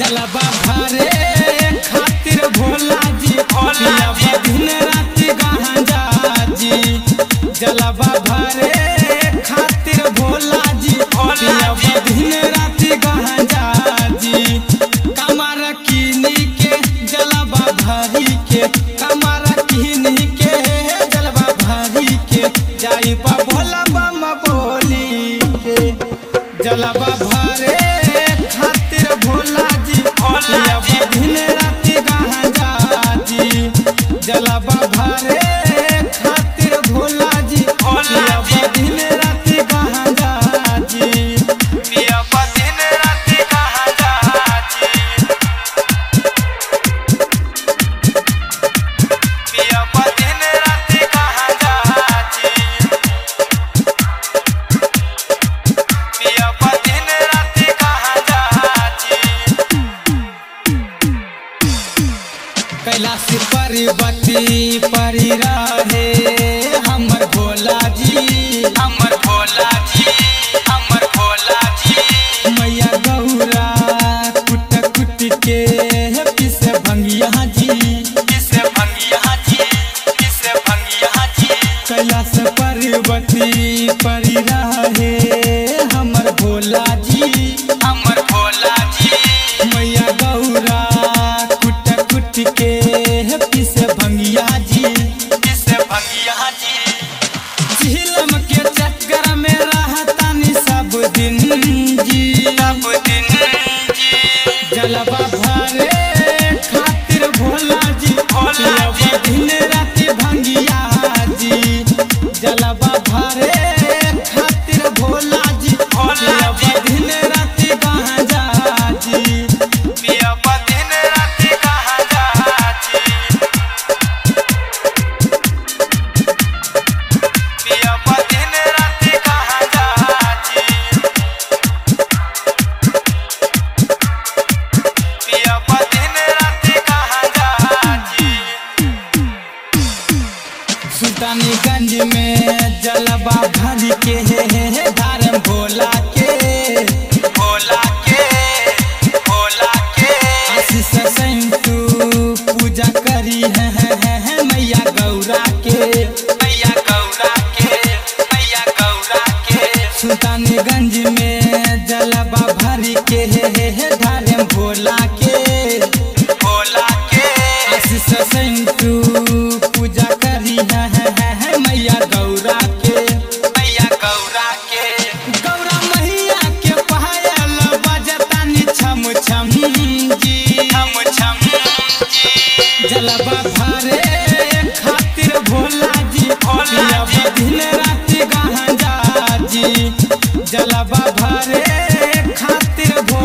जलवा भरे खातिर भोला जी भोला दिन राति गांजा जी जलवा भरे खातिर भोला जी भोला दिन राति गांजा जी कमर किनी के जलवा भरी के कमर किनी के जलवा भरी के जाई बा भोला बम बोली के जलवा भरे खातिर भोला जी भोला दिन राति गांजा जी जलवा भरे खातिर भोला जी भोला दिन राति गांजा जी पिया दिन राति गांजा जी पिया दिन राति गांजा जी पिया दिन राति गांजा जी कैलाश पर्वती परी रहे हमर भोला जी हमर भोला जी हमर भोला जी मैया गौरा कुट कुट के पिस भंगिया जी पिस भंगिया जी पिस भंगिया जी कैलाश पर्वती परी रहे हमर भोला जी हमर भोला जी मैया गौरा कुट कुट के पिस भंगिया जी पिस भंगिया जी झिलम के चक्कर में रहतानी सब दिन जी सब दिन जी जलवा भरे खातिर भोला जी भोला दिन राति भंगिया जी जलवा भरे खातिर भोला जी भोला दिन राति गांजा जी पिया दिन राति गांजा जी पिया दिन राति गांजा जी पिया दिन राति गांजा जी सुल्तानीगंज में जलवा भर के धारम भोला के भोला के भोला के आशीष संतु पूजा करी है, है, है, है मैया गौरा के मैया गौरा के मैया गौरा के सुल्तानीगंज में जलवा भर के धारम भोला के भोला के आशीष संतु पूजा करी है, है, है, है मैया गौरा के मैया गौरा के गौरा मैया के पायल बजतानी छम छम जी छम छम जी जलवा भरे खातिर भोला जी भोला दिन राति गांजा जी जलवा भरे खातिर भोला